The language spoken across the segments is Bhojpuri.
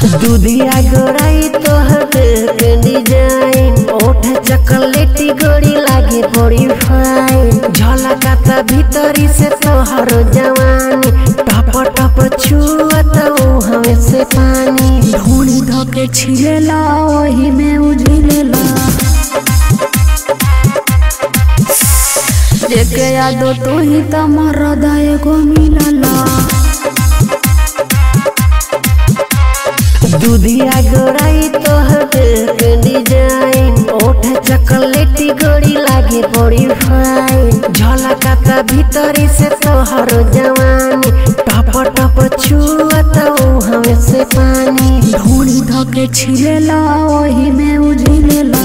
दूधिया गोराई तोहर के डिजाइन ओठ चॉकलेटी गोरी लागे बड़ी फाइन झलकाता भीतरी से तोहर जवानी टप टप छुअत हमें से पानी ढूंढी धके छिलेला ओही में उझिलेला जेके यादो तू ही त मरदा एगो मिलला दूधिया गोराई तोहर के डिजाइन ओठ चॉकलेटी गोरी लागे बड़ी फाइन झलकाता भीतरी से तोहर जवानी टप टप छुअत हमें से पानी ढूंढी धके छिलेला ओही में उझिलेला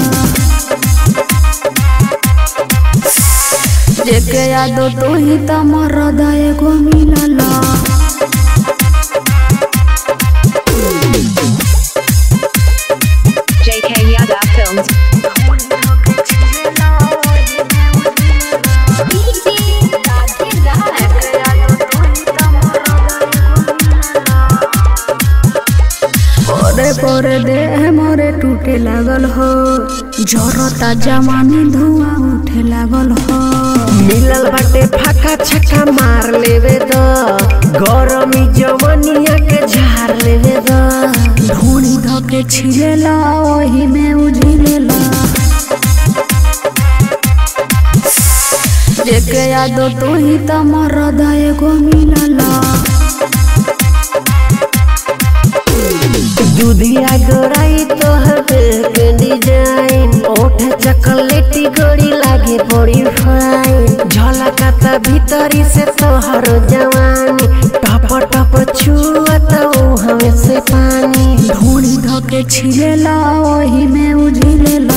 जेके यादो तू ही त मरदा एगो मिलला JK Yada Films. पोरे पोरे देह मोरे टूटे लागल हो जरता जवानी धुआं उठे लागल हो मिलल बाटे फाका छक्का मार लेवे द गरमी जवनिया के झार लेवे द ढूंढी धके छिलेला ओही में उझिलेला जेके यादो तू ही त मरदा एगो मिलला दूधिया गोराई तोहर के डिजाइन ओठ चॉकलेटी गोरी लागे बड़ी फाइन झलकाता भीतरी से तोहर जवानी टप टप छुअत हमें से पानी ढूंढी धके छिलेला ओही में उझिलेला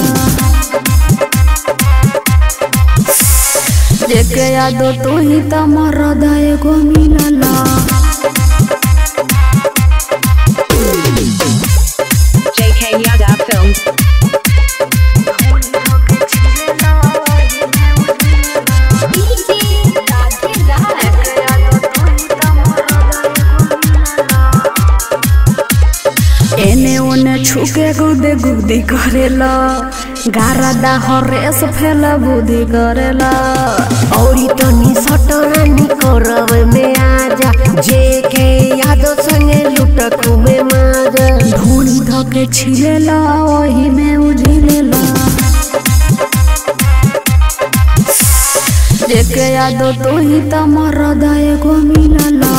जेके यादो तू ही त मरदा एगो मिलला JK Yada Films. एने ओने छुके गुदे गुदी करेला गारा हरेस फेला बुद्धि करेला औरी तनी सटरानी करब में आजा जे के यादो संगे लुटक में माजा ढूंढी धके छिलेला ओही में उझिलेला जेके यादो तू ही त मरदा एगो मिलला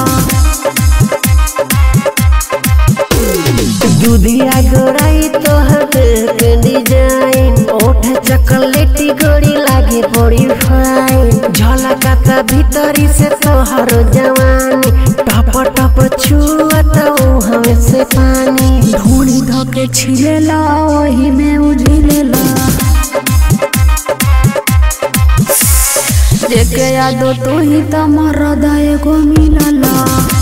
दूधिया गोराई तोहर के डिजाइन ओठ चॉकलेटी गोरी लागे बड़ी फाइन झलकाता भीतरी से तोहर जवानी टप टप छुअत हमें से पानी ढूंढी धके छिलेला ओही में उझिलेला जेके यादो तू ही त मरदा एगो मिलला